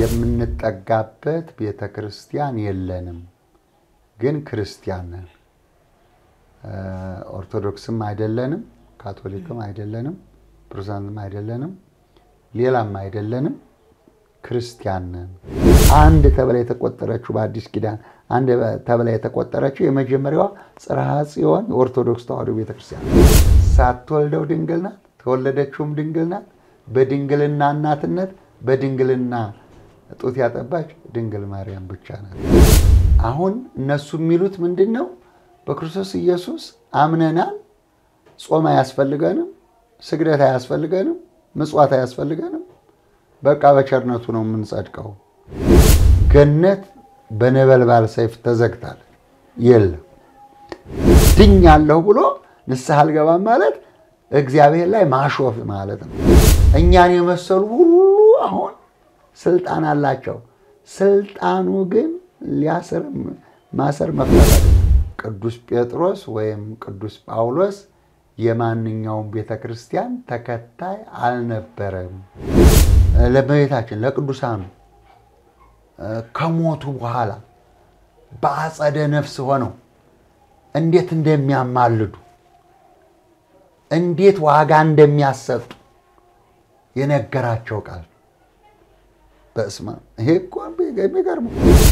የምንጠጋበት ቤተ ክርስቲያን የለንም፣ ግን ክርስቲያን ነን። ኦርቶዶክስም አይደለንም፣ ካቶሊክም አይደለንም፣ ፕሮቴስታንትም አይደለንም፣ ሌላም አይደለንም፣ ክርስቲያን ነን። አንድ ተብላ የተቆጠረችው በአዲስ ኪዳን አንድ ተብላ የተቆጠረችው የመጀመሪያዋ ጽርሐ ጽዮን የኦርቶዶክስ ተዋሕዶ ቤተክርስቲያን ሳትወልደው ድንግል ናት፣ ተወለደችውም ድንግል ናት። በድንግልና እናትነት በድንግልና ጡት ያጠባች ድንግል ማርያም ብቻ ናት። አሁን እነሱ የሚሉት ምንድን ነው? በክርስቶስ ኢየሱስ አምነናል፣ ጾም አያስፈልገንም፣ ስግደት አያስፈልገንም፣ ምጽዋት አያስፈልገንም፣ በቃ በቸርነቱ ነው የምንጸድቀው። ገነት በነበልባል ሰይፍ ተዘግታለች። የለም ድኛለሁ ብሎ ንስሐ አልገባም ማለት እግዚአብሔር ላይ ማሾፍ ማለት ነው። እኛን የመሰሉ ሁሉ አሁን ስልጣን አላቸው። ስልጣኑ ግን ሊያስር ማሰር መፍታት ቅዱስ ጴጥሮስ ወይም ቅዱስ ጳውሎስ የማንኛውም ቤተ ክርስቲያን ተከታይ አልነበረም። ለእመቤታችን ለቅዱሳኑ ከሞቱ በኋላ በአጸደ ነፍስ ሆነው እንዴት እንደሚያማልዱ እንዴት ዋጋ እንደሚያሰጡ የነገራቸው ቃል በስመ አብ። ይሄ እኮ የሚገርም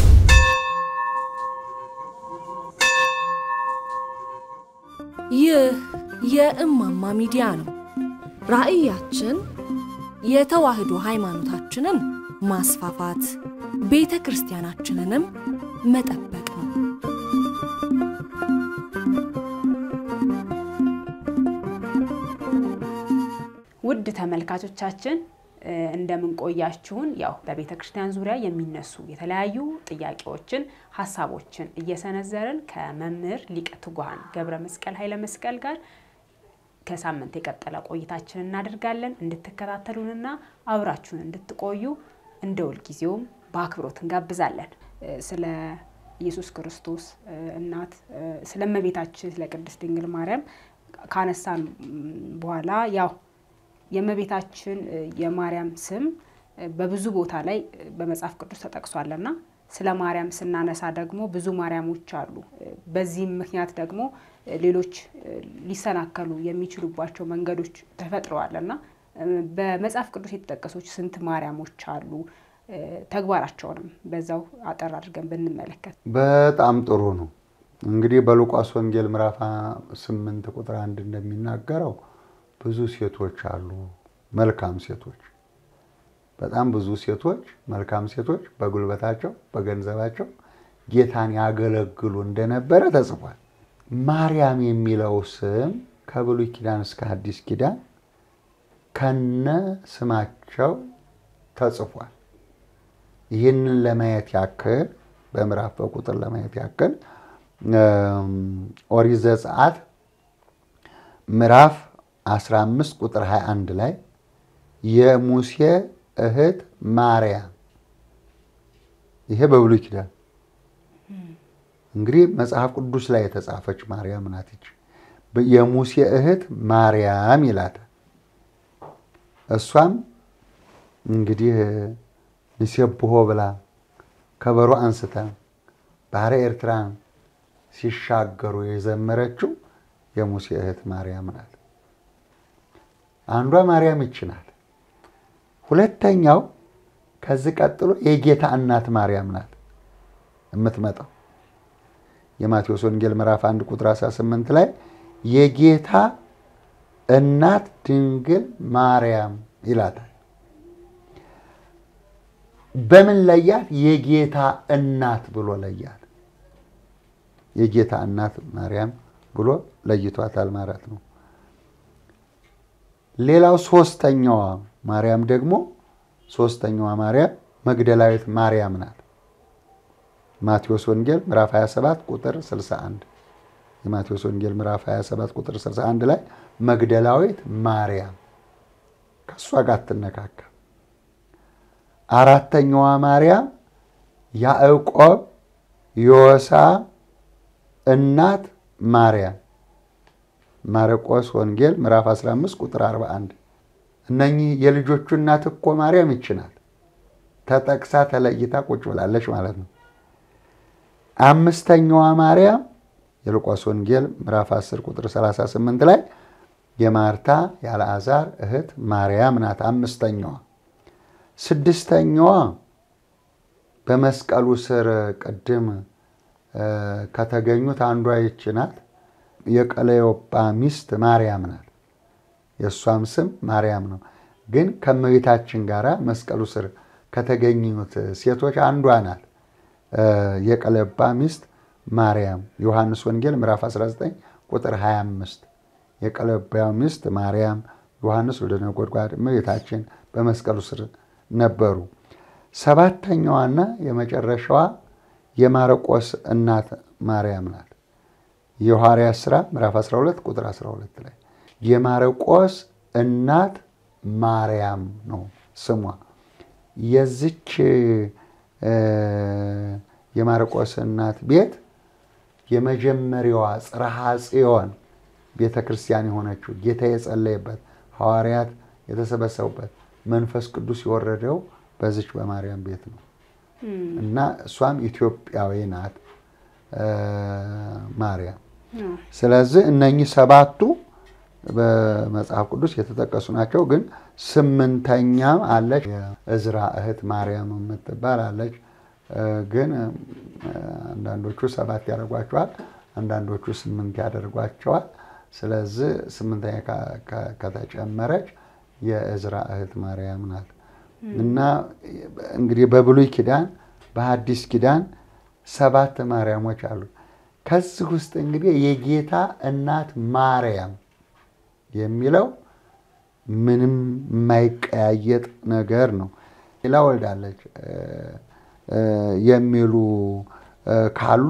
ይህ የእማማ ሚዲያ ነው። ራዕያችን የተዋህዶ ሃይማኖታችንን ማስፋፋት፣ ቤተ ክርስቲያናችንንም መጠበቅ ነው። ውድ ተመልካቾቻችን እንደምንቆያችሁን ያው በቤተ ክርስቲያን ዙሪያ የሚነሱ የተለያዩ ጥያቄዎችን፣ ሀሳቦችን እየሰነዘርን ከመምህር ሊቀ ትጉሃን ገብረ መስቀል ኃይለ መስቀል ጋር ከሳምንት የቀጠለ ቆይታችን እናደርጋለን። እንድትከታተሉንና አብራችሁን እንድትቆዩ እንደ ሁልጊዜውም በአክብሮት እንጋብዛለን። ስለ ኢየሱስ ክርስቶስ እናት ስለ እመቤታችን ስለ ቅድስት ድንግል ማርያም ካነሳን በኋላ ያው የእመቤታችን የማርያም ስም በብዙ ቦታ ላይ በመጽሐፍ ቅዱስ ተጠቅሷልና ስለ ማርያም ስናነሳ ደግሞ ብዙ ማርያሞች አሉ። በዚህም ምክንያት ደግሞ ሌሎች ሊሰናከሉ የሚችሉባቸው መንገዶች ተፈጥረዋልና በመጽሐፍ ቅዱስ የተጠቀሱት ስንት ማርያሞች አሉ? ተግባራቸውንም በዛው አጠር አድርገን ብንመለከት በጣም ጥሩ ነው። እንግዲህ በሉቃስ ወንጌል ምዕራፍ ስምንት ቁጥር አንድ እንደሚናገረው ብዙ ሴቶች አሉ፣ መልካም ሴቶች፣ በጣም ብዙ ሴቶች፣ መልካም ሴቶች በጉልበታቸው በገንዘባቸው ጌታን ያገለግሉ እንደነበረ ተጽፏል። ማርያም የሚለው ስም ከብሉይ ኪዳን እስከ አዲስ ኪዳን ከነ ስማቸው ተጽፏል። ይህንን ለማየት ያክል በምዕራፍ በቁጥር ለማየት ያክል ኦሪት ዘጸአት ምዕራፍ 15 ቁጥር 21 ላይ የሙሴ እህት ማርያም፣ ይሄ በብሉይ ኪዳን እንግዲህ መጽሐፍ ቅዱስ ላይ የተጻፈች ማርያም ናት። ይች የሙሴ እህት ማርያም ይላታል። እሷም እንግዲህ ንሴብሖ ብላ ከበሮ አንስታ ባህረ ኤርትራን ሲሻገሩ የዘመረችው የሙሴ እህት ማርያም ናት። አንዷ ማርያም ይች ናት። ሁለተኛው ከዚህ ቀጥሎ የጌታ እናት ማርያም ናት የምትመጣው የማቴዎስ ወንጌል ምዕራፍ 1 ቁጥር 18 ላይ የጌታ እናት ድንግል ማርያም ይላታል። በምን ለያት? የጌታ እናት ብሎ ለያት። የጌታ እናት ማርያም ብሎ ለይቷታል ማለት ነው። ሌላው ሶስተኛዋ ማርያም ደግሞ ሶስተኛዋ ማርያም መግደላዊት ማርያም ናት። ማቴዎስ ወንጌል ምዕራፍ 27 ቁጥር 61 የማቴዎስ ወንጌል ምዕራፍ 27 ቁጥር 61 ላይ መግደላዊት ማርያም ከእሷ ጋር አትነካካ። አራተኛዋ ማርያም ያዕቆብ ዮሳ እናት ማርያም ማርቆስ ወንጌል ምዕራፍ 15 ቁጥር 41 እነኚህ የልጆቹ እናት እኮ ማርያም ይችናል። ተጠቅሳ ተለይታ ቁጭ ብላለች ማለት ነው። አምስተኛዋ ማርያም የሉቃስ ወንጌል ምዕራፍ 10 ቁጥር 38 ላይ የማርታ የአልዓዛር እህት ማርያም ናት። አምስተኛዋ። ስድስተኛዋ በመስቀሉ ስር ቅድም ከተገኙት አንዷ ይች ናት። የቀለዮጳ ሚስት ማርያም ናት። የእሷም ስም ማርያም ነው። ግን ከእመቤታችን ጋር መስቀሉ ስር ከተገኙት ሴቶች አንዷ ናት። የቀለዮጳ ሚስት ማርያም ዮሐንስ ወንጌል ምዕራፍ 19 ቁጥር 25 የቀለዮጳ ሚስት ማርያም ዮሐንስ ወልደ ነጎድጓድ እመቤታችን በመስቀሉ ስር ነበሩ። ሰባተኛዋና የመጨረሻዋ የማርቆስ እናት ማርያም ናት። የሐዋርያት ሥራ ምዕራፍ 12 ቁጥር 12 ላይ የማርቆስ እናት ማርያም ነው ስሟ። የዚች የማርቆስ እናት ቤት የመጀመሪያዋ ጽርሐ ጽዮን ቤተ ክርስቲያን የሆነችው ጌታ የጸለየበት ሐዋርያት የተሰበሰቡበት መንፈስ ቅዱስ የወረደው በዚች በማርያም ቤት ነው እና እሷም ኢትዮጵያዊ ናት ማርያም። ስለዚህ እነኚህ ሰባቱ በመጽሐፍ ቅዱስ የተጠቀሱ ናቸው። ግን ስምንተኛም አለች፣ የእዝራ እህት ማርያም የምትባል አለች። ግን አንዳንዶቹ ሰባት ያደርጓቸዋል፣ አንዳንዶቹ ስምንት ያደርጓቸዋል። ስለዚህ ስምንተኛ ከተጨመረች የእዝራ እህት ማርያም ናት እና እንግዲህ በብሉይ ኪዳን በሐዲስ ኪዳን ሰባት ማርያሞች አሉ። ከዚህ ውስጥ እንግዲህ የጌታ እናት ማርያም የሚለው ምንም የማይቀያየጥ ነገር ነው። ሌላ ወልዳለች የሚሉ ካሉ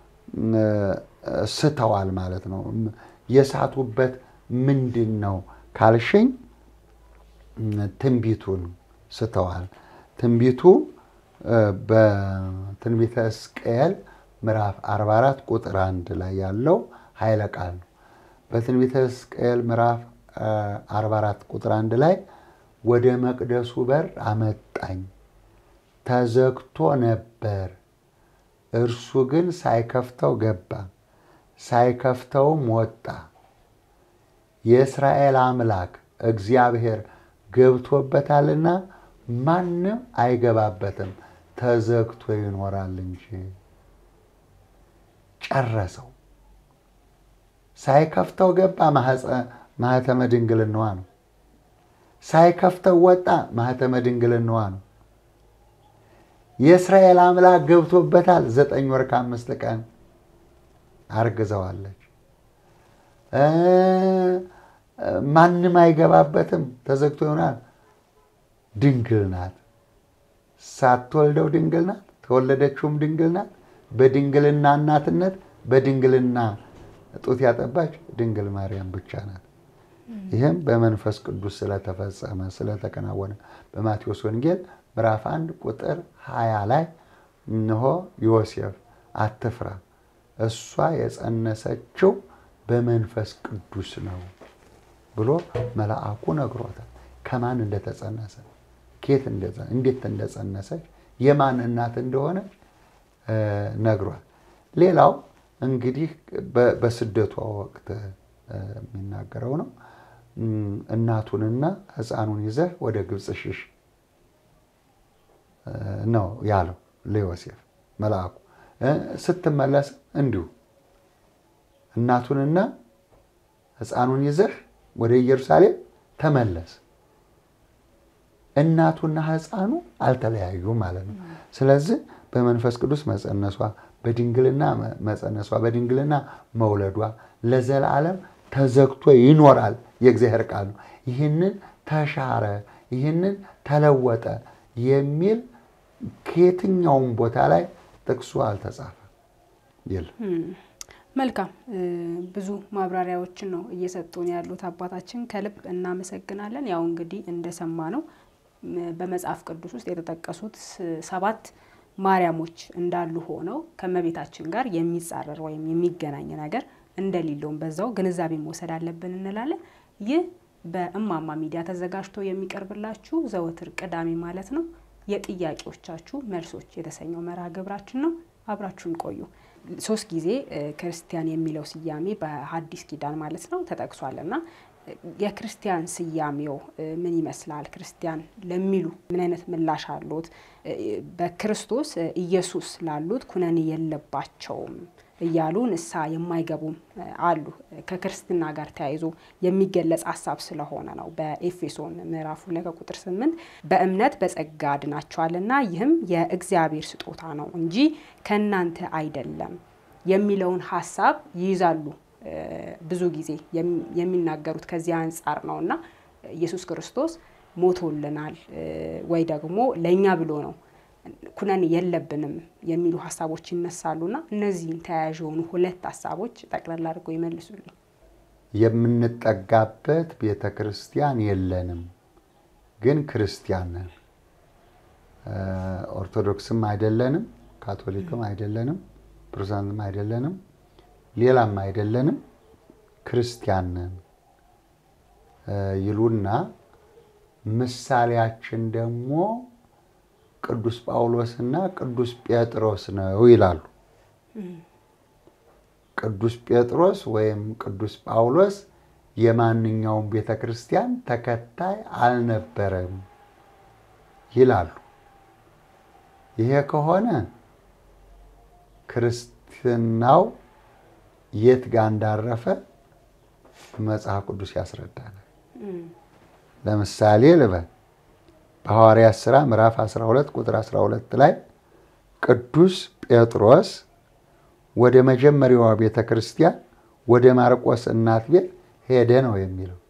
ስተዋል ማለት ነው። የሳቱበት ምንድን ነው ካልሽኝ ትንቢቱን ስተዋል። ትንቢቱ በትንቢተ ሕዝቅኤል ምዕራፍ 44 ቁጥር አንድ ላይ ያለው ኃይለ ቃል ነው። በትንቢተ ሕዝቅኤል ምዕራፍ 44 ቁጥር አንድ ላይ ወደ መቅደሱ በር አመጣኝ፣ ተዘግቶ ነበር፣ እርሱ ግን ሳይከፍተው ገባ፣ ሳይከፍተውም ወጣ። የእስራኤል አምላክ እግዚአብሔር ገብቶበታልና ማንም አይገባበትም፣ ተዘግቶ ይኖራል እንጂ። ጨረሰው። ሳይከፍተው ገባ፣ ማህተመ ድንግልናዋ ነው። ሳይከፍተው ወጣ፣ ማህተመ ድንግልናዋ ነው። የእስራኤል አምላክ ገብቶበታል። ዘጠኝ ወር ከአምስት ቀን አርግዘዋለች። ማንም አይገባበትም፣ ተዘግቶ ይሆናል። ድንግል ናት። ሳትወልደው ድንግል ናት። ተወለደችውም ድንግል ናት። በድንግልና እናትነት በድንግልና ጡት ያጠባች ድንግል ማርያም ብቻ ናት። ይህም በመንፈስ ቅዱስ ስለተፈጸመ ስለተከናወነ በማቴዎስ ወንጌል ምዕራፍ አንድ ቁጥር ሀያ ላይ እነሆ ዮሴፍ አትፍራ፣ እሷ የጸነሰችው በመንፈስ ቅዱስ ነው ብሎ መልአኩ ነግሮታል። ከማን እንደተጸነሰ ኬት እንዴት እንደጸነሰች የማን እናት እንደሆነች ነግሯል። ሌላው እንግዲህ በስደቷ ወቅት የሚናገረው ነው። እናቱንና ሕፃኑን ይዘህ ወደ ግብፅ ሽሽ ነው ያለው ለዮሴፍ መልአኩ። ስትመለስ እንዲሁ እናቱንና ሕፃኑን ይዘህ ወደ ኢየሩሳሌም ተመለስ። እናቱና ሕፃኑ አልተለያዩም ማለት ነው። ስለዚህ በመንፈስ ቅዱስ መጸነሷ፣ በድንግልና መጸነሷ፣ በድንግልና መውለዷ ለዘላለም ተዘግቶ ይኖራል የእግዚአብሔር ቃል ነው። ይህንን ተሻረ፣ ይህንን ተለወጠ የሚል ከየትኛውም ቦታ ላይ ጥቅሱ አልተጻፈም የለም። መልካም ብዙ ማብራሪያዎችን ነው እየሰጡን ያሉት አባታችን፣ ከልብ እናመሰግናለን። ያው እንግዲህ እንደሰማ ነው በመጽሐፍ ቅዱስ ውስጥ የተጠቀሱት ሰባት ማርያሞች እንዳሉ ሆነው ከእመቤታችን ጋር የሚጻረር ወይም የሚገናኝ ነገር እንደሌለውም በዛው ግንዛቤ መውሰድ አለብን እንላለን። ይህ በእማማ ሚዲያ ተዘጋጅቶ የሚቀርብላችሁ ዘወትር ቅዳሜ ማለት ነው የጥያቄዎቻችሁ መልሶች የተሰኘው መርሃ ግብራችን ነው። አብራችሁን ቆዩ። ሶስት ጊዜ ክርስቲያን የሚለው ስያሜ በሐዲስ ኪዳን ማለት ነው ተጠቅሷል እና የክርስቲያን ስያሜው ምን ይመስላል? ክርስቲያን ለሚሉ ምን አይነት ምላሽ አሉት? በክርስቶስ ኢየሱስ ላሉት ኩነኔ የለባቸውም እያሉ ንስሐ የማይገቡም አሉ። ከክርስትና ጋር ተያይዞ የሚገለጽ ሀሳብ ስለሆነ ነው። በኤፌሶን ምዕራፍ ሁለት ከቁጥር ስምንት በእምነት በጸጋ ድናችኋልና ይህም የእግዚአብሔር ስጦታ ነው እንጂ ከእናንተ አይደለም የሚለውን ሀሳብ ይይዛሉ። ብዙ ጊዜ የሚናገሩት ከዚህ አንጻር ነው እና ኢየሱስ ክርስቶስ ሞቶልናል ወይ ደግሞ ለእኛ ብሎ ነው ኩነኔ የለብንም የሚሉ ሀሳቦች ይነሳሉና እነዚህን ተያያዥ የሆኑ ሁለት ሀሳቦች ጠቅላላ አድርገው ይመልሱልኝ። የምንጠጋበት ቤተ ክርስቲያን የለንም፣ ግን ክርስቲያን ነን። ኦርቶዶክስም አይደለንም፣ ካቶሊክም አይደለንም፣ ፕሮቴስታንትም አይደለንም፣ ሌላም አይደለንም፣ ክርስቲያን ነን ይሉና ምሳሌያችን ደግሞ ቅዱስ ጳውሎስና ቅዱስ ጴጥሮስ ነው ይላሉ። ቅዱስ ጴጥሮስ ወይም ቅዱስ ጳውሎስ የማንኛውም ቤተ ክርስቲያን ተከታይ አልነበረም ይላሉ። ይሄ ከሆነ ክርስትናው የት ጋር እንዳረፈ መጽሐፍ ቅዱስ ያስረዳናል። ለምሳሌ ልበል በሐዋርያት ሥራ ምዕራፍ 12 ቁጥር 12 ላይ ቅዱስ ጴጥሮስ ወደ መጀመሪያዋ ቤተ ክርስቲያን ወደ ማርቆስ እናት ቤት ሄደ ነው የሚለው።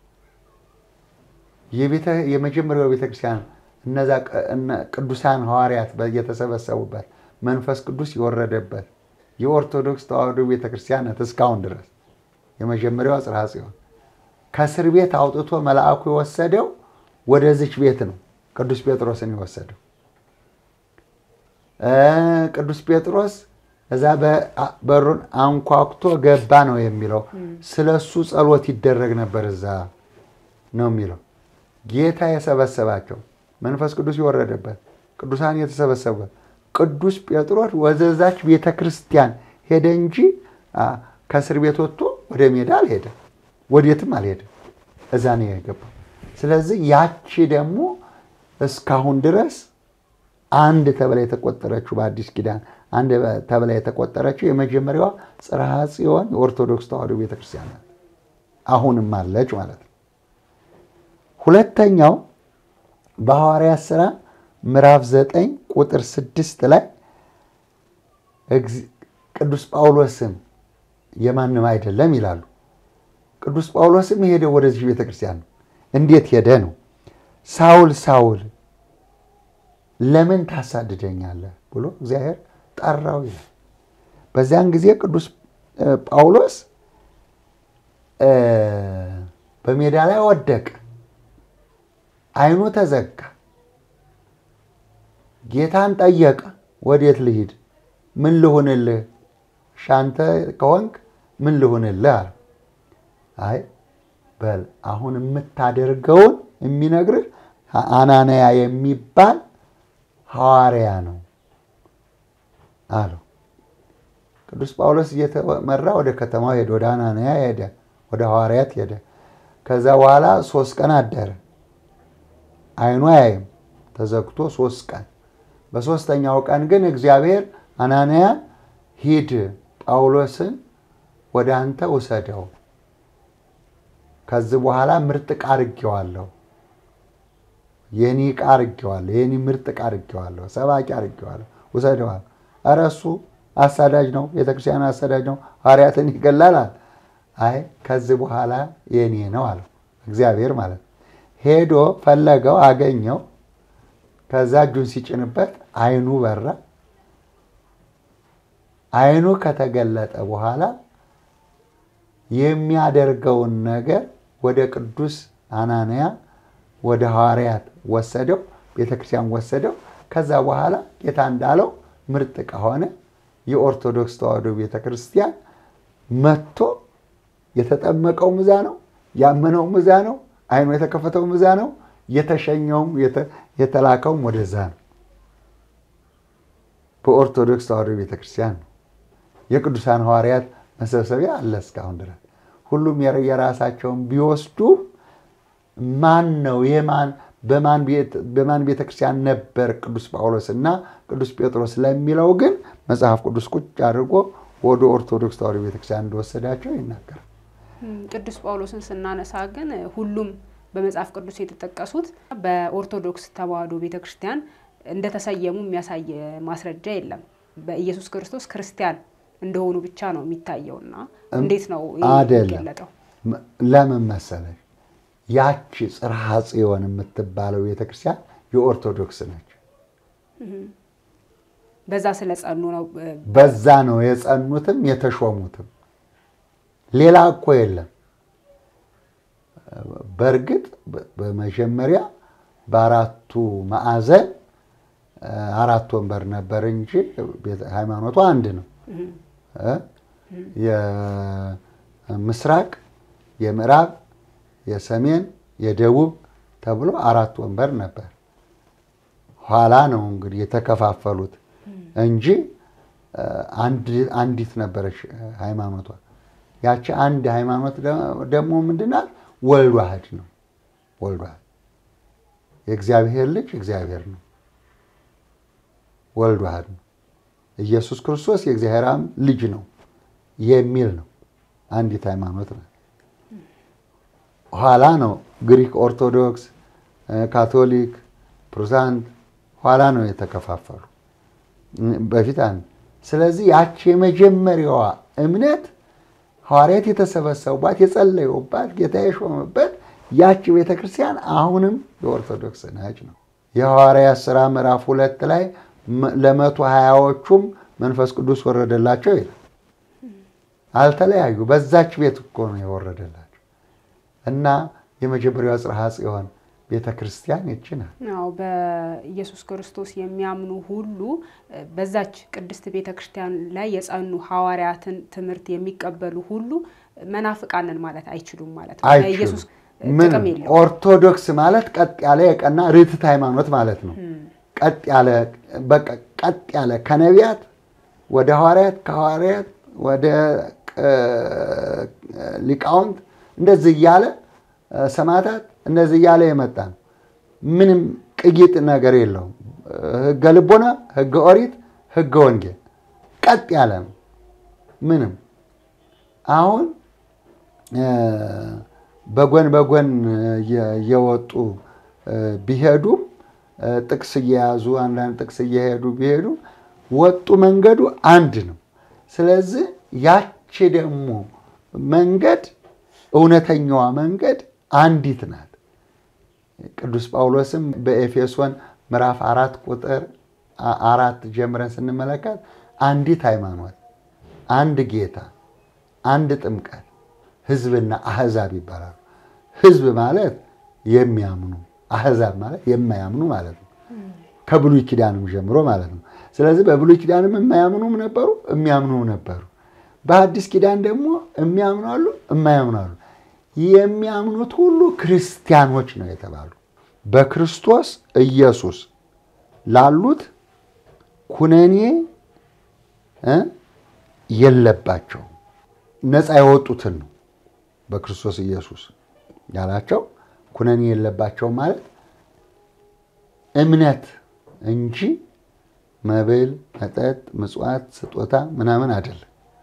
የመጀመሪያዋ ቤተ ክርስቲያን እነዛ ቅዱሳን ሐዋርያት የተሰበሰቡበት መንፈስ ቅዱስ የወረደበት የኦርቶዶክስ ተዋሕዶ ቤተ ክርስቲያን ናት እስካሁን ድረስ የመጀመሪያዋ ጽርሐ ጽዮን ከእስር ቤት አውጥቶ መልአኩ የወሰደው ወደዚች ቤት ነው። ቅዱስ ጴጥሮስን የወሰደው ቅዱስ ጴጥሮስ እዛ በሩን አንኳኩቶ ገባ ነው የሚለው። ስለ እሱ ጸሎት ይደረግ ነበር እዛ ነው የሚለው። ጌታ የሰበሰባቸው መንፈስ ቅዱስ የወረደበት ቅዱሳን የተሰበሰቡበት ቅዱስ ጴጥሮስ ወደዛች ቤተ ክርስቲያን ሄደ እንጂ ከእስር ቤት ወጥቶ ወደ ሜዳ አልሄደም፣ ወዴትም አልሄደም። እዛ ነው የገባው። ስለዚህ ያቺ ደግሞ እስካሁን ድረስ አንድ ተብላ የተቆጠረችው በአዲስ ኪዳን አንድ ተብላ የተቆጠረችው የመጀመሪያዋ ጽርሐ ጽዮን የኦርቶዶክስ ተዋሕዶ ቤተክርስቲያን ናት። አሁንም አለች ማለት ነው። ሁለተኛው በሐዋርያት ሥራ ምዕራፍ ዘጠኝ ቁጥር ስድስት ላይ ቅዱስ ጳውሎስም የማንም አይደለም ይላሉ። ቅዱስ ጳውሎስም የሄደው ወደዚህ ቤተክርስቲያን ነው። እንዴት ሄደ ነው? ሳውል ሳውል ለምን ታሳድደኛለህ ብሎ እግዚአብሔር ጠራው ይላል። በዚያን ጊዜ ቅዱስ ጳውሎስ በሜዳ ላይ ወደቀ፣ ዓይኑ ተዘጋ። ጌታን ጠየቀ። ወዴት ልሂድ? ምን ልሁንልህ? ሻንተ ከሆንክ ምን ልሁንልህ አለ። አይ በል አሁን የምታደርገውን የሚነግርህ አናንያ የሚባል ሐዋርያ ነው አለው። ቅዱስ ጳውሎስ እየተመራ ወደ ከተማው ሄደ። ወደ አናንያ ሄደ። ወደ ሐዋርያት ሄደ። ከዛ በኋላ ሶስት ቀን አደረ። ዓይኑ አያይም ተዘግቶ ሶስት ቀን። በሶስተኛው ቀን ግን እግዚአብሔር አናንያ ሂድ፣ ጳውሎስን ወደ አንተ ውሰደው ከዚህ በኋላ ምርጥ ዕቃ አድርጌዋለሁ፣ የኔ ዕቃ አድርጌዋለሁ፣ የኔ ምርጥ ዕቃ አድርጌዋለሁ፣ ሰባቂ አድርጌዋለሁ፣ ውሰደዋል። ኧረ እሱ አሳዳጅ ነው፣ ቤተክርስቲያን አሳዳጅ ነው፣ ሐዋርያትን ይገላል። አይ ከዚህ በኋላ የኔ ነው አለው እግዚአብሔር ማለት ነው። ሄዶ ፈለገው፣ አገኘው። ከዛ እጁን ሲጭንበት ዓይኑ በራ። ዓይኑ ከተገለጠ በኋላ የሚያደርገውን ነገር ወደ ቅዱስ አናንያ ወደ ሐዋርያት ወሰደው፣ ቤተክርስቲያን ወሰደው። ከዛ በኋላ ጌታ እንዳለው ምርጥ ዕቃ ሆነ። የኦርቶዶክስ ተዋሕዶ ቤተክርስቲያን መጥቶ የተጠመቀው ምዛ ነው፣ ያመነው ምዛ ነው፣ ዓይኑ የተከፈተው ምዛ ነው፣ የተሸኘውም የተላከውም ወደዛ ነው። በኦርቶዶክስ ተዋሕዶ ቤተክርስቲያን ነው። የቅዱሳን ሐዋርያት መሰብሰቢያ አለ እስካሁን ድረስ። ሁሉም የራሳቸውን ቢወስዱ ማን ነው የማን በማን ቤተክርስቲያን ነበር ቅዱስ ጳውሎስ እና ቅዱስ ጴጥሮስ ለሚለው ግን መጽሐፍ ቅዱስ ቁጭ አድርጎ ወደ ኦርቶዶክስ ተዋሕዶ ቤተክርስቲያን እንደወሰዳቸው ይናገራል። ቅዱስ ጳውሎስን ስናነሳ ግን ሁሉም በመጽሐፍ ቅዱስ የተጠቀሱት በኦርቶዶክስ ተዋሕዶ ቤተክርስቲያን እንደተሰየሙ የሚያሳይ ማስረጃ የለም። በኢየሱስ ክርስቶስ ክርስቲያን እንደሆኑ ብቻ ነው የሚታየውና እንዴት ነው የሚገለጠው? ለምን መሰለሽ? ያቺ ጽርሐ ጽዮን የምትባለው ቤተክርስቲያን የኦርቶዶክስ ነች። በዛ ስለጸኑ ነው። በዛ ነው የጸኑትም የተሾሙትም። ሌላ እኮ የለም። በእርግጥ በመጀመሪያ በአራቱ ማዕዘን አራት ወንበር ነበር እንጂ ሃይማኖቱ አንድ ነው። የምስራቅ፣ የምዕራብ፣ የሰሜን፣ የደቡብ ተብሎ አራት ወንበር ነበር። ኋላ ነው እንግዲህ የተከፋፈሉት እንጂ አንዲት ነበረች ሃይማኖቷ። ያቺ አንድ ሃይማኖት ደግሞ ምንድናት? ወልድ ዋህድ ነው። ወልድ ዋህድ የእግዚአብሔር ልጅ እግዚአብሔር ነው። ወልድ ዋህድ ነው። ኢየሱስ ክርስቶስ የእግዚአብሔር ልጅ ነው የሚል ነው። አንዲት ሃይማኖት ነው። ኋላ ነው ግሪክ ኦርቶዶክስ፣ ካቶሊክ፣ ፕሮቴስታንት ኋላ ነው የተከፋፈሉ። በፊት አንድ። ስለዚህ ያቺ የመጀመሪያዋ እምነት ሐዋርያት የተሰበሰቡባት የጸለዩባት ጌታ የሾመበት ያቺ ቤተክርስቲያን አሁንም የኦርቶዶክስ ነች ነው። የሐዋርያት ሥራ ምዕራፍ ሁለት ላይ ለመቶ ሀያዎቹም መንፈስ ቅዱስ ወረደላቸው ይላል። አልተለያዩ። በዛች ቤት እኮ ነው የወረደላቸው እና የመጀመሪያዋ ጽርሐ ጽዮን ቤተ ክርስቲያን ይቺ ናት። አዎ በኢየሱስ ክርስቶስ የሚያምኑ ሁሉ በዛች ቅድስት ቤተ ክርስቲያን ላይ የጸኑ ሐዋርያትን ትምህርት የሚቀበሉ ሁሉ መናፍቃንን ማለት አይችሉም ማለት ነው። ኢየሱስ ጥቅም የለውም። ኦርቶዶክስ ማለት ቀጥ ያለ የቀና ርትዕት ሃይማኖት ማለት ነው። ቀጥ ያለ በቃ ቀጥ ያለ ከነቢያት ወደ ሐዋርያት ከሐዋርያት ወደ ሊቃውንት እንደዚህ እያለ ሰማዕታት እንደዚህ እያለ የመጣ ነው። ምንም ቅይጥ ነገር የለውም። ሕገ ልቦና፣ ሕገ ኦሪት፣ ሕገ ወንጌል ቀጥ ያለ ነው። ምንም አሁን በጎን በጎን እየወጡ ቢሄዱም ጥቅስ እየያዙ አንዳንድ ጥቅስ እየሄዱ ቢሄዱ ወጡ መንገዱ አንድ ነው። ስለዚህ ያቺ ደግሞ መንገድ እውነተኛዋ መንገድ አንዲት ናት። ቅዱስ ጳውሎስም በኤፌሶን ምዕራፍ አራት ቁጥር አራት ጀምረን ስንመለከት አንዲት ሃይማኖት፣ አንድ ጌታ፣ አንድ ጥምቀት፣ ሕዝብና አህዛብ ይባላሉ። ሕዝብ ማለት የሚያምኑ አህዛብ ማለት የማያምኑ ማለት ነው። ከብሉይ ኪዳንም ጀምሮ ማለት ነው። ስለዚህ በብሉይ ኪዳንም የማያምኑም ነበሩ፣ የሚያምኑም ነበሩ። በአዲስ ኪዳን ደግሞ የሚያምኑ አሉ፣ የማያምኑ አሉ። የሚያምኑት ሁሉ ክርስቲያኖች ነው የተባሉ በክርስቶስ ኢየሱስ ላሉት ኩነኔ የለባቸውም። ነፃ የወጡትን ነው በክርስቶስ ኢየሱስ ያላቸው ኩነኔ የለባቸውም ማለት እምነት እንጂ መብል፣ መጠጥ፣ ምጽዋት፣ ስጦታ ምናምን አይደለም።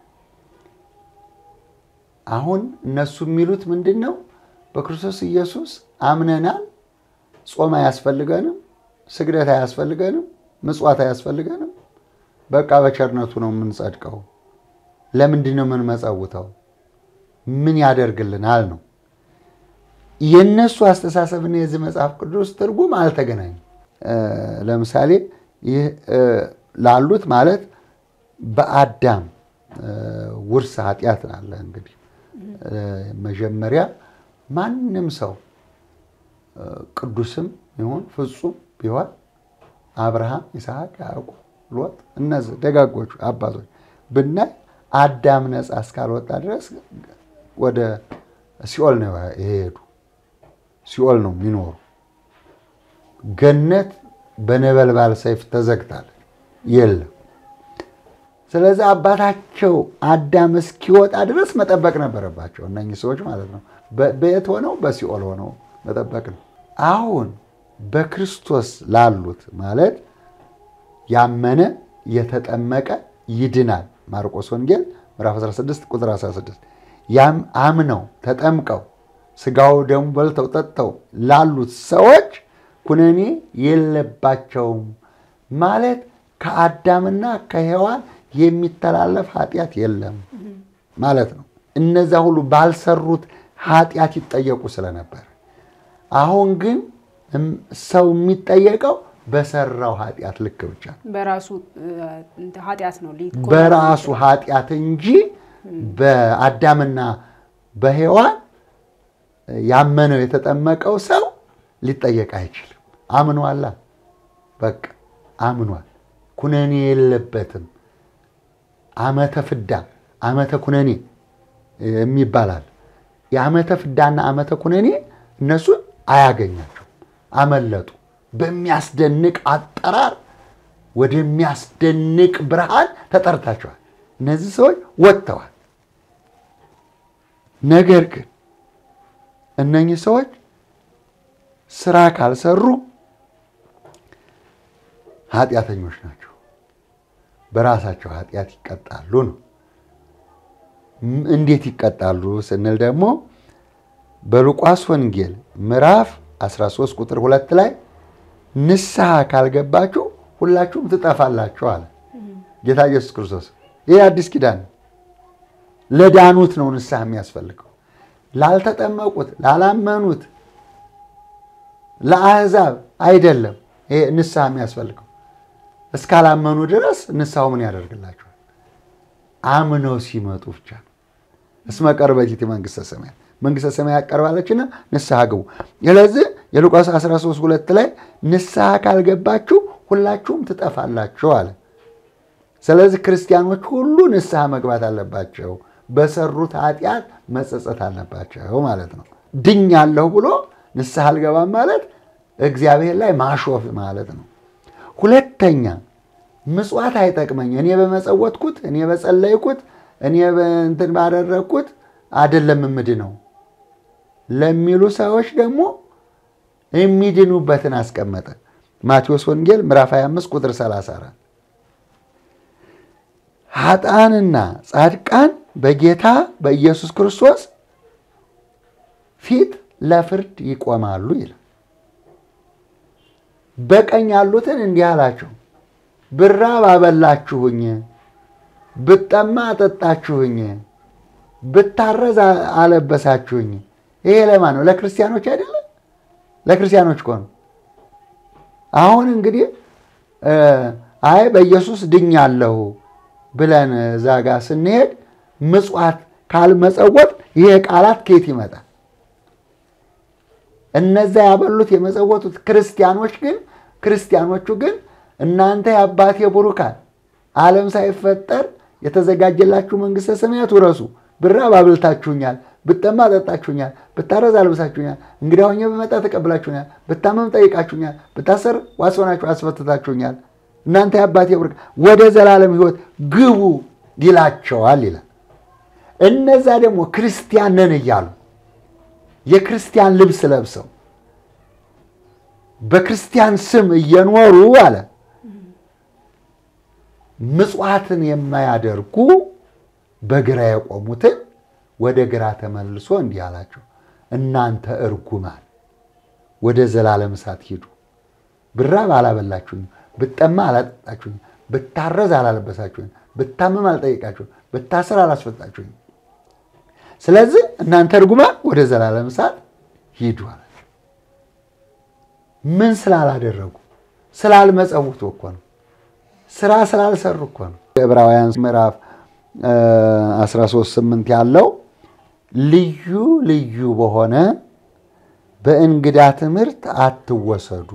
አሁን እነሱ የሚሉት ምንድን ነው? በክርስቶስ ኢየሱስ አምነናል፣ ጾም አያስፈልገንም፣ ስግደት አያስፈልገንም፣ ምጽዋት አያስፈልገንም። በቃ በቸርነቱ ነው የምንጸድቀው። ለምንድን ነው የምንመጸውተው? ምን ያደርግልናል ነው የእነሱ አስተሳሰብና የዚህ መጽሐፍ ቅዱስ ትርጉም አልተገናኙም። ለምሳሌ ይህ ላሉት ማለት በአዳም ውርስ ኃጢአት አለ። እንግዲህ መጀመሪያ ማንም ሰው ቅዱስም ይሁን ፍጹም ቢሆን አብርሃም፣ ይስሐቅ፣ ያዕቆብ፣ ሎጥ እነዚህ ደጋጎቹ አባቶች ብናይ አዳም ነፃ እስካልወጣ ድረስ ወደ ሲኦል ነው የሄዱ ሲኦል ነው የሚኖሩ ገነት በነበልባል ሰይፍ ተዘግታለች፣ የለም። ስለዚህ አባታቸው አዳም እስኪወጣ ድረስ መጠበቅ ነበረባቸው እነኚህ ሰዎች ማለት ነው። በየት ሆነው? በሲኦል ሆነው መጠበቅ ነው። አሁን በክርስቶስ ላሉት ማለት ያመነ የተጠመቀ ይድናል። ማርቆስ ወንጌል ምዕራፍ 16 ቁጥር 16 ያም አምነው ተጠምቀው ስጋው ደሙ በልተው ጠጥተው ላሉት ሰዎች ኩነኔ የለባቸውም ማለት ከአዳምና ከሔዋን የሚተላለፍ ኃጢአት የለም ማለት ነው። እነዛ ሁሉ ባልሰሩት ኃጢአት ይጠየቁ ስለነበር፣ አሁን ግን ሰው የሚጠየቀው በሰራው ኃጢአት ልክ ብቻ ነው። በራሱ ኃጢአት ነው በራሱ ኃጢአት እንጂ በአዳምና በሔዋን ያመነው የተጠመቀው ሰው ሊጠየቅ አይችልም። አምኗላ፣ በቃ አምኗል። ኩነኔ የለበትም። ዓመተ ፍዳ ዓመተ ኩነኔ የሚባላል። የዓመተ ፍዳና ዓመተ ኩነኔ እነሱን አያገኛቸው፣ አመለጡ። በሚያስደንቅ አጠራር ወደሚያስደንቅ ብርሃን ተጠርታቸዋል። እነዚህ ሰዎች ወጥተዋል። ነገር ግን እነኚህ ሰዎች ስራ ካልሰሩ ኃጢአተኞች ናቸው። በራሳቸው ኃጢአት ይቀጣሉ ነው። እንዴት ይቀጣሉ ስንል ደግሞ በሉቃስ ወንጌል ምዕራፍ 13 ቁጥር ሁለት ላይ ንስሐ ካልገባችሁ ሁላችሁም ትጠፋላችሁ አለ ጌታ ኢየሱስ ክርስቶስ። ይህ አዲስ ኪዳን ለዳኑት ነው ንስሐ የሚያስፈልገው። ላልተጠመቁት፣ ላላመኑት፣ ለአሕዛብ አይደለም ይሄ ንስሐ የሚያስፈልገው። እስካላመኑ ድረስ ንስሐው ምን ያደርግላቸዋል? አምነው ሲመጡ ብቻ ነው። እስመ ቀርበቲት መንግሥተ ሰማያት መንግሥተ ሰማያት ቀርባለችና ንስሐ ግቡ። ስለዚህ የሉቃስ 13 ሁለት ላይ ንስሐ ካልገባችሁ ሁላችሁም ትጠፋላችሁ አለ። ስለዚህ ክርስቲያኖች ሁሉ ንስሐ መግባት አለባቸው። በሰሩት ኃጢአት መጸጸት አለባቸው ማለት ነው። ድኛለሁ ብሎ ንስሐ አልገባም ማለት እግዚአብሔር ላይ ማሾፍ ማለት ነው። ሁለተኛ ምጽዋት አይጠቅመኝ፣ እኔ በመጸወትኩት፣ እኔ በጸለይኩት፣ እኔ እንትን ባደረግኩት አይደለም የምድነው ለሚሉ ሰዎች ደግሞ የሚድኑበትን አስቀመጠ። ማቴዎስ ወንጌል ምዕራፍ 25 ቁጥር 34 ኃጥአንና ጻድቃን በጌታ በኢየሱስ ክርስቶስ ፊት ለፍርድ ይቆማሉ ይላል። በቀኝ ያሉትን እንዲህ አላቸው፣ ብራብ አበላችሁኝ፣ ብጠማ አጠጣችሁኝ፣ ብታረዝ አለበሳችሁኝ። ይሄ ለማን ነው? ለክርስቲያኖች አይደለም? ለክርስቲያኖች እኮ ነው። አሁን እንግዲህ አይ በኢየሱስ ድኛለሁ ብለን እዛ ጋር ስንሄድ ምጽዋት ካልመጸወት ይሄ ቃላት ከየት ይመጣል? እነዛ ያበሉት የመጸወቱት ክርስቲያኖች ግን ክርስቲያኖቹ ግን እናንተ የአባቴ ቡሩካን ዓለም ሳይፈጠር የተዘጋጀላችሁ መንግሥተ ሰማያት ውረሱ፣ ብራብ አብልታችሁኛል፣ ብጠማ አጠጣችሁኛል፣ ብታረዝ አልብሳችሁኛል፣ እንግዳ ሆኜ በመጣ ተቀብላችሁኛል፣ ብታመም ጠይቃችሁኛል፣ ብታሰር ዋስ ሆናችሁ አስፈትታችሁኛል። እናንተ የአባቴ ቡሩካን ወደ ዘላለም ሕይወት ግቡ ይላቸዋል ይላል። እነዛ ደግሞ ክርስቲያን ነን እያሉ የክርስቲያን ልብስ ለብሰው በክርስቲያን ስም እየኖሩ አለ ምጽዋትን የማያደርጉ በግራ የቆሙትን ወደ ግራ ተመልሶ እንዲህ አላቸው፣ እናንተ እርጉማን ወደ ዘላለም እሳት ሂዱ። ብራብ አላበላችሁኝ፣ ብጠማ አላጠጣችሁኝ፣ ብታረዝ አላለበሳችሁኝ፣ ብታመም አልጠይቃችሁኝ፣ ብታሰር አላስፈጣችሁኝ። ስለዚህ እናንተ እርጉማን ወደ ዘላለም እሳት ሂዱ አላቸው። ምን ስላላደረጉ? ስላልመጸውቱ እኮ ነው። ስራ ስላልሰሩ እኮ ነው። ዕብራውያን ምዕራፍ 13 8 ያለው ልዩ ልዩ በሆነ በእንግዳ ትምህርት አትወሰዱ።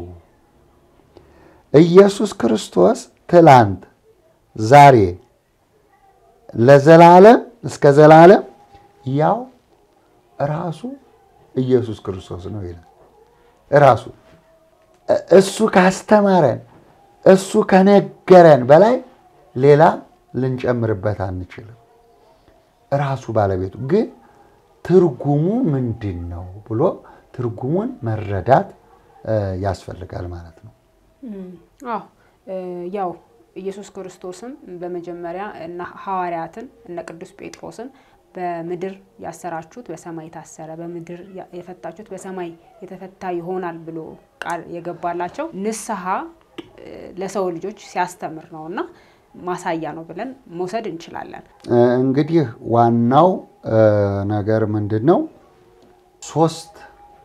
ኢየሱስ ክርስቶስ ትላንት፣ ዛሬ፣ ለዘላለም እስከ ዘላለም ያው ራሱ ኢየሱስ ክርስቶስ ነው ይላል። ራሱ እሱ ካስተማረን እሱ ከነገረን በላይ ሌላ ልንጨምርበት አንችልም። ራሱ ባለቤቱ ግን ትርጉሙ ምንድን ነው ብሎ ትርጉሙን መረዳት ያስፈልጋል ማለት ነው። አዎ ያው ኢየሱስ ክርስቶስም በመጀመሪያ እነ ሐዋርያትን እነ ቅዱስ ጴጥሮስን በምድር ያሰራችሁት በሰማይ የታሰረ በምድር የፈታችሁት በሰማይ የተፈታ ይሆናል ብሎ ቃል የገባላቸው ንስሐ ለሰው ልጆች ሲያስተምር ነው እና ማሳያ ነው ብለን መውሰድ እንችላለን። እንግዲህ ዋናው ነገር ምንድን ነው? ሶስት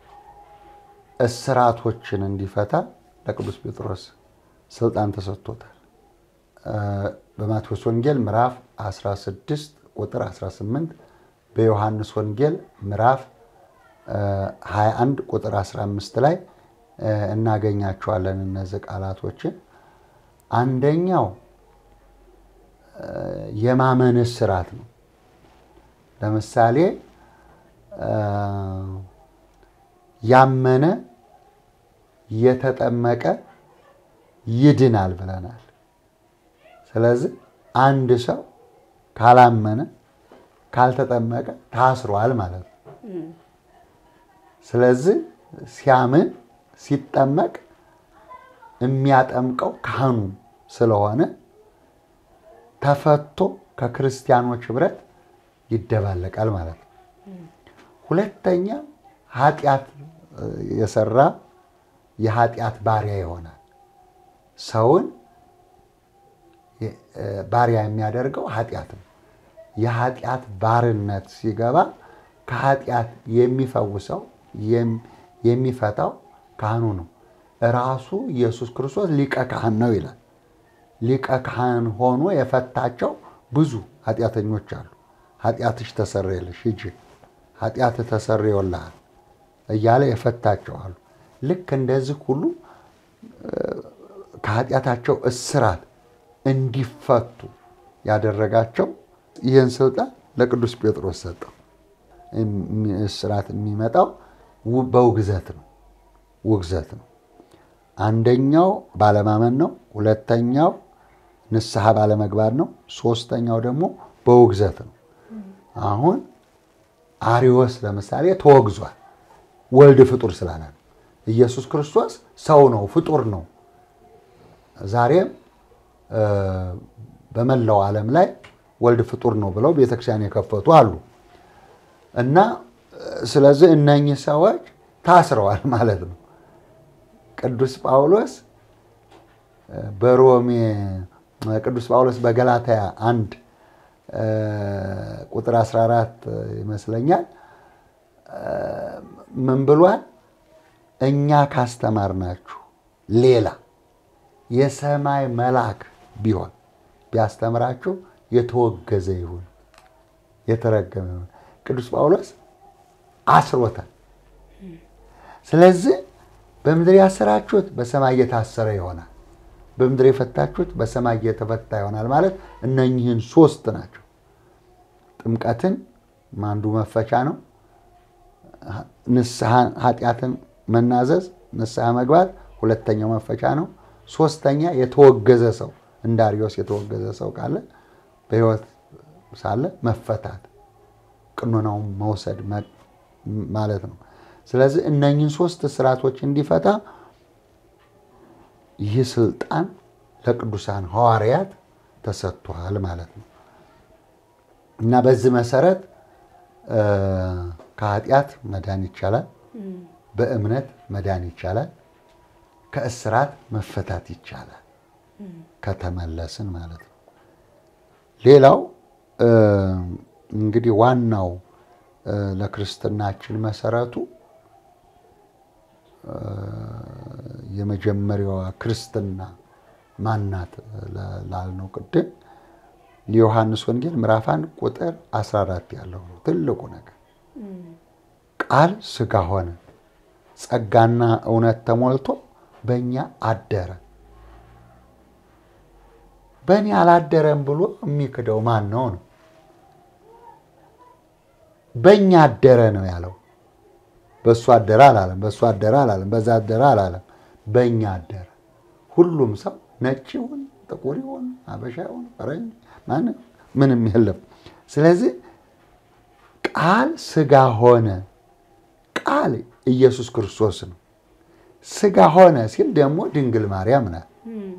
እስራቶችን እንዲፈታ ለቅዱስ ጴጥሮስ ስልጣን ተሰጥቶታል። በማቴዎስ ወንጌል ምዕራፍ 16 ቁጥር 18 በዮሐንስ ወንጌል ምዕራፍ 21 ቁጥር 15 ላይ እናገኛቸዋለን እነዚህ ቃላቶችን። አንደኛው የማመን እስራት ነው። ለምሳሌ ያመነ የተጠመቀ ይድናል ብለናል። ስለዚህ አንድ ሰው ካላመነ ካልተጠመቀ ታስሯል ማለት ነው። ስለዚህ ሲያምን ሲጠመቅ የሚያጠምቀው ካህኑ ስለሆነ ተፈቶ ከክርስቲያኖች ህብረት ይደባለቃል ማለት ነው። ሁለተኛ ኃጢአት የሰራ የኃጢአት ባሪያ ይሆናል። ሰውን ባሪያ የሚያደርገው ኃጢአት ነው። የኃጢአት ባርነት ሲገባ ከኃጢአት የሚፈውሰው የሚፈታው ካህኑ ነው። ራሱ ኢየሱስ ክርስቶስ ሊቀ ካህን ነው ይላል። ሊቀ ካህን ሆኖ የፈታቸው ብዙ ኃጢአተኞች አሉ። ኃጢአትሽ ተሰረየልሽ ሂጂ፣ ኃጢአት ተሰርዮልሃል እያለ የፈታቸው አሉ። ልክ እንደዚህ ሁሉ ከኃጢአታቸው እስራት እንዲፈቱ ያደረጋቸው ይህን ስልጣን ለቅዱስ ጴጥሮስ ሰጠው። እስራት የሚመጣው በውግዘት ነው። ውግዘት ነው። አንደኛው ባለማመን ነው። ሁለተኛው ንስሐ ባለመግባት ነው። ሶስተኛው ደግሞ በውግዘት ነው። አሁን አሪዎስ ለምሳሌ ተወግዟል። ወልድ ፍጡር ስላለ ነው። ኢየሱስ ክርስቶስ ሰው ነው፣ ፍጡር ነው። ዛሬም በመላው ዓለም ላይ ወልድ ፍጡር ነው ብለው ቤተክርስቲያን የከፈቱ አሉ እና ስለዚህ እነኚህ ሰዎች ታስረዋል ማለት ነው። ቅዱስ ጳውሎስ በሮሜ ቅዱስ ጳውሎስ በገላትያ አንድ ቁጥር 14 ይመስለኛል ምን ብሏል? እኛ ካስተማርናችሁ ሌላ የሰማይ መልአክ ቢሆን ቢያስተምራችሁ የተወገዘ ይሁን የተረገመ ይሁን። ቅዱስ ጳውሎስ አስሮታል። ስለዚህ በምድር ያሰራችሁት በሰማይ እየታሰረ ይሆናል፣ በምድር የፈታችሁት በሰማይ እየተፈታ ይሆናል ማለት እነኚህን ሶስት ናቸው። ጥምቀትን አንዱ መፈቻ ነው። ንስሐ ኃጢአትን መናዘዝ ንስሐ መግባት ሁለተኛው መፈቻ ነው። ሶስተኛ የተወገዘ ሰው እንደ አርዮስ የተወገዘ ሰው ካለ በሕይወት ሳለ መፈታት ቅኖናውን መውሰድ ማለት ነው። ስለዚህ እነኝህን ሶስት ስርዓቶች እንዲፈታ ይህ ስልጣን ለቅዱሳን ሐዋርያት ተሰጥቷል ማለት ነው እና በዚህ መሰረት ከኃጢአት መዳን ይቻላል። በእምነት መዳን ይቻላል። ከእስራት መፈታት ይቻላል ከተመለስን ማለት ነው። ሌላው እንግዲህ ዋናው ለክርስትናችን መሰረቱ የመጀመሪያዋ ክርስትና ማናት ላልነው ቅድም የዮሐንስ ወንጌል ምዕራፍ አንድ ቁጥር 14 ያለው ነው ትልቁ ነገር። ቃል ሥጋ ሆነ ጸጋና እውነት ተሞልቶ በእኛ አደረ። በእኔ አላደረም ብሎ የሚክደው ማን ነው ነው? በእኛ አደረ ነው ያለው። በእሱ አደረ አላለም። በእሱ አደረ አላለም። በዛ አደረ አላለም። በእኛ አደረ። ሁሉም ሰው ነጭ ይሁን ጥቁር ይሁን አበሻ ይሁን ፈረንጅ ማንም ምንም የለም። ስለዚህ ቃል ሥጋ ሆነ። ቃል ኢየሱስ ክርስቶስ ነው። ሥጋ ሆነ ሲል ደግሞ ድንግል ማርያም ናት።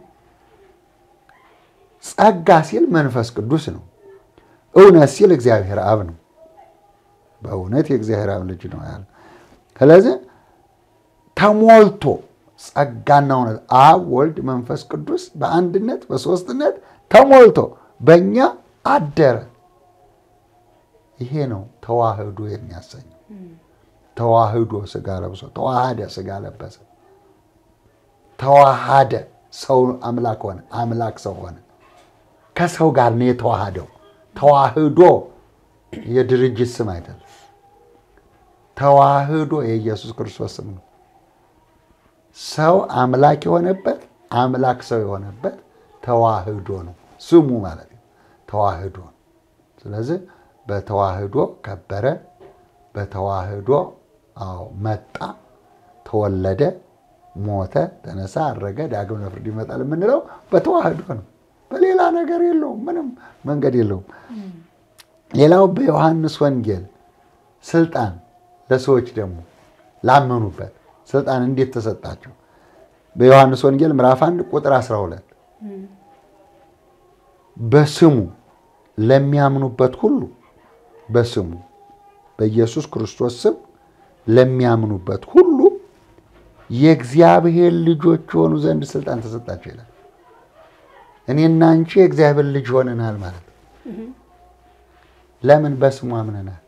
ጸጋ ሲል መንፈስ ቅዱስ ነው። እውነት ሲል እግዚአብሔር አብ ነው። በእውነት የእግዚአብሔር አብ ልጅ ነው ያለ። ስለዚህ ተሞልቶ ጸጋና እውነት አብ ወልድ መንፈስ ቅዱስ በአንድነት በሦስትነት ተሞልቶ በእኛ አደረ። ይሄ ነው ተዋህዶ የሚያሰኘው። ተዋህዶ ሥጋ ለብሶ ተዋሃደ፣ ሥጋ ለበሰ፣ ተዋሃደ፣ ሰው አምላክ ሆነ፣ አምላክ ሰው ሆነ። ከሰው ጋር ነው የተዋሃደው። ተዋህዶ የድርጅት ስም አይደለም። ተዋህዶ የኢየሱስ ክርስቶስ ስም ነው። ሰው አምላክ የሆነበት አምላክ ሰው የሆነበት ተዋህዶ ነው ስሙ ማለት ነው። ተዋህዶ ነው። ስለዚህ በተዋህዶ ከበረ፣ በተዋህዶ አዎ መጣ፣ ተወለደ፣ ሞተ፣ ተነሳ፣ አረገ፣ ዳግም ለፍርድ ይመጣል የምንለው በተዋህዶ ነው። በሌላ ነገር የለውም። ምንም መንገድ የለውም። ሌላው በዮሐንስ ወንጌል ስልጣን ለሰዎች ደግሞ ላመኑበት ስልጣን እንዴት ተሰጣቸው? በዮሐንስ ወንጌል ምዕራፍ 1 ቁጥር 12 በስሙ ለሚያምኑበት ሁሉ በስሙ በኢየሱስ ክርስቶስ ስም ለሚያምኑበት ሁሉ የእግዚአብሔር ልጆች የሆኑ ዘንድ ስልጣን ተሰጣቸው ይላል። እኔና አንቺ የእግዚአብሔር ልጅ ሆነናል ማለት ነው። ለምን? በስሙ አምነናል።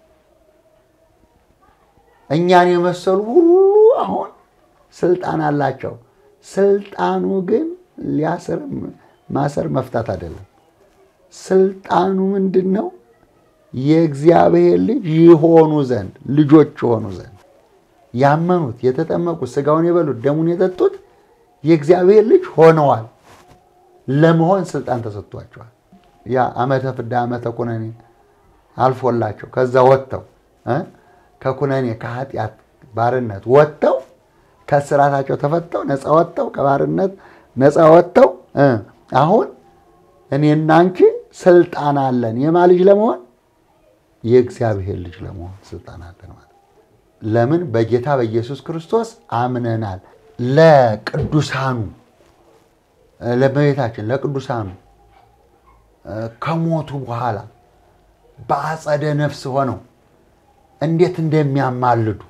እኛን የመሰሉ ሁሉ አሁን ስልጣን አላቸው። ስልጣኑ ግን ሊያስር ማሰር መፍታት አይደለም። ስልጣኑ ምንድን ነው? የእግዚአብሔር ልጅ ይሆኑ ዘንድ ልጆች የሆኑ ዘንድ ያመኑት፣ የተጠመቁት፣ ስጋውን የበሉት፣ ደሙን የጠጡት የእግዚአብሔር ልጅ ሆነዋል። ለመሆን ስልጣን ተሰጥቷቸዋል። ያ ዓመተ ፍዳ ዓመተ ኩነኔ አልፎላቸው ከዛ ወጥተው ከኩነኔ ከኃጢአት ባርነት ወጥተው ከስራታቸው ተፈተው ነፃ ወጥተው ከባርነት ነፃ ወጥተው አሁን እኔና አንቺ ስልጣን አለን። የማ ልጅ ለመሆን የእግዚአብሔር ልጅ ለመሆን ስልጣን አለን ማለት ለምን? በጌታ በኢየሱስ ክርስቶስ አምነናል። ለቅዱሳኑ ለእመቤታችን ለቅዱሳኑ ከሞቱ በኋላ በአጸደ ነፍስ ሆነው እንዴት እንደሚያማልዱ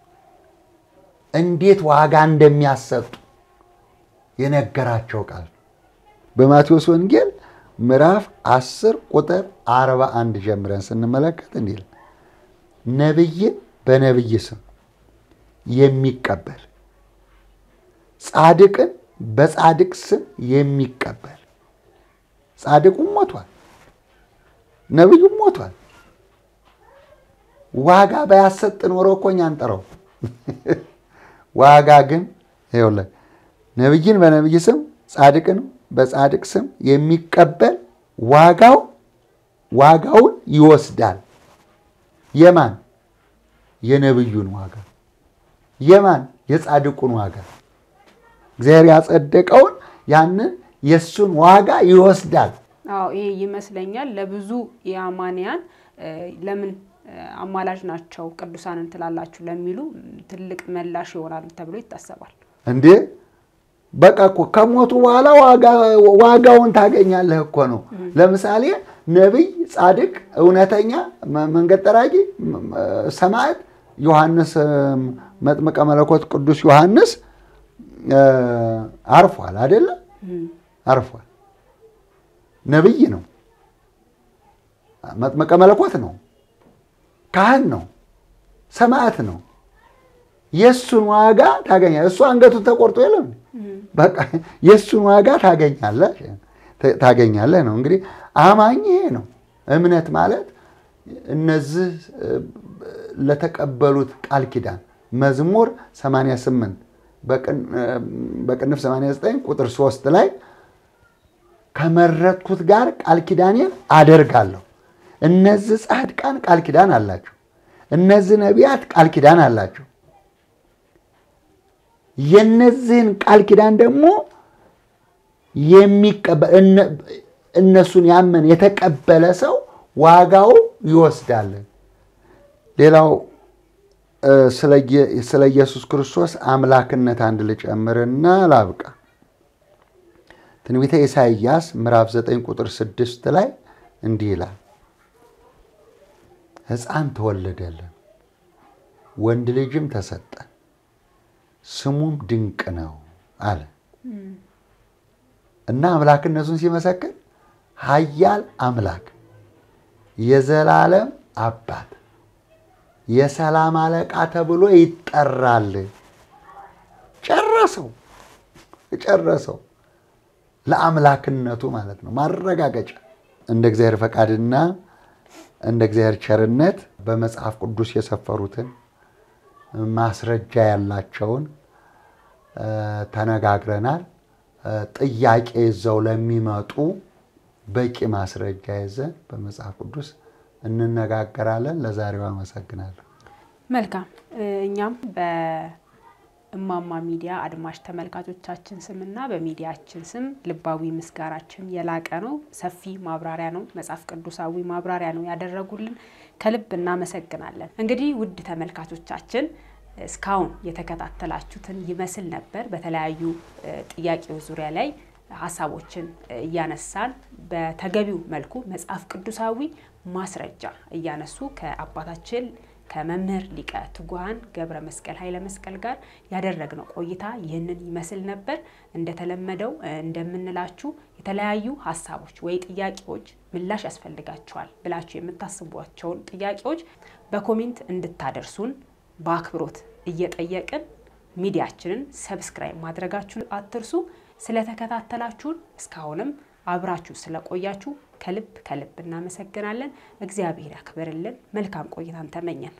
እንዴት ዋጋ እንደሚያሰጡ የነገራቸው ቃል በማቴዎስ ወንጌል ምዕራፍ 10 ቁጥር 41 ጀምረን ስንመለከት እንዲል ነቢይን በነቢይ ስም የሚቀበል ጻድቅን በጻድቅ ስም የሚቀበል ጻድቁም ሞቷል፣ ነቢዩም ሞቷል። ዋጋ ባያሰጥ ኖሮ እኮ እኛ አንጠራው። ዋጋ ግን ይኸውልህ ነቢይን በነቢይ ስም ጻድቅን በጻድቅ ስም የሚቀበል ዋጋው ዋጋውን ይወስዳል። የማን የነቢዩን ዋጋ፣ የማን የጻድቁን ዋጋ፣ እግዚአብሔር ያጸደቀውን ያንን የእሱን ዋጋ ይወስዳል። አዎ ይሄ ይመስለኛል ለብዙ የአማንያን ለምን አማላጅ ናቸው ቅዱሳንን ትላላችሁ ለሚሉ ትልቅ መላሽ ይሆናል ተብሎ ይታሰባል። እንዴ በቃ እኮ ከሞቱ በኋላ ዋጋውን ታገኛለህ እኮ ነው። ለምሳሌ ነቢይ፣ ጻድቅ፣ እውነተኛ መንገድ ጠራጊ፣ ሰማዕት ዮሐንስ መጥምቀ መለኮት ቅዱስ ዮሐንስ አርፏል አይደለ? አርፏል። ነቢይ ነው፣ መጥምቀ መለኮት ነው፣ ካህን ነው፣ ሰማዕት ነው። የእሱን ዋጋ ታገኛለህ። እሱ አንገቱን ተቆርጦ የለም በቃ የእሱን ዋጋ ታገኛለህ ታገኛለህ ነው። እንግዲህ አማኝ ይሄ ነው። እምነት ማለት እነዚህ ለተቀበሉት ቃል ኪዳን መዝሙር 88 በቅንፍ 89 ቁጥር 3 ላይ ከመረጥኩት ጋር ቃል ኪዳኔን አደርጋለሁ። እነዚህ ጻድቃን ቃል ኪዳን አላቸው። እነዚህ ነቢያት ቃል ኪዳን አላቸው። የነዚህን ቃል ኪዳን ደግሞ የሚቀበል እነሱን ያመን የተቀበለ ሰው ዋጋው ይወስዳል። ሌላው ስለ ኢየሱስ ክርስቶስ አምላክነት አንድ ልጨምርና ላብቃ። ትንቢተ ኢሳይያስ ምዕራፍ 9 ቁጥር 6 ላይ እንዲህ ይላል፣ ሕፃን ተወለደልን፣ ወንድ ልጅም ተሰጠን፣ ስሙም ድንቅ ነው አለ እና አምላክነቱን ሲመሰክር ኃያል አምላክ፣ የዘላለም አባት፣ የሰላም አለቃ ተብሎ ይጠራል። ጨረሰው ጨረሰው። ለአምላክነቱ ማለት ነው ማረጋገጫ። እንደ እግዚአብሔር ፈቃድና እንደ እግዚአብሔር ቸርነት በመጽሐፍ ቅዱስ የሰፈሩትን ማስረጃ ያላቸውን ተነጋግረናል። ጥያቄ ይዘው ለሚመጡ በቂ ማስረጃ ይዘን በመጽሐፍ ቅዱስ እንነጋገራለን። ለዛሬው አመሰግናለሁ። መልካም። እኛም በእማማ ሚዲያ አድማጭ ተመልካቾቻችን ስምና በሚዲያችን ስም ልባዊ ምስጋናችን የላቀ ነው። ሰፊ ማብራሪያ ነው፣ መጽሐፍ ቅዱሳዊ ማብራሪያ ነው ያደረጉልን። ከልብ እናመሰግናለን። እንግዲህ ውድ ተመልካቾቻችን እስካሁን የተከታተላችሁትን ይመስል ነበር። በተለያዩ ጥያቄዎች ዙሪያ ላይ ሀሳቦችን እያነሳን በተገቢው መልኩ መጽሐፍ ቅዱሳዊ ማስረጃ እያነሱ ከአባታችን ከመምህር ሊቀ ትጉሃን ገብረ መስቀል ኃይለ መስቀል ጋር ያደረግነው ቆይታ ይህንን ይመስል ነበር። እንደተለመደው እንደምንላችሁ የተለያዩ ሀሳቦች ወይ ጥያቄዎች ምላሽ ያስፈልጋቸዋል ብላችሁ የምታስቧቸውን ጥያቄዎች በኮሜንት እንድታደርሱን በአክብሮት እየጠየቅን ሚዲያችንን ሰብስክራይብ ማድረጋችሁን አትርሱ። ስለተከታተላችሁን እስካሁንም አብራችሁ ስለቆያችሁ ከልብ ከልብ እናመሰግናለን። እግዚአብሔር ያክብርልን። መልካም ቆይታን ተመኘን።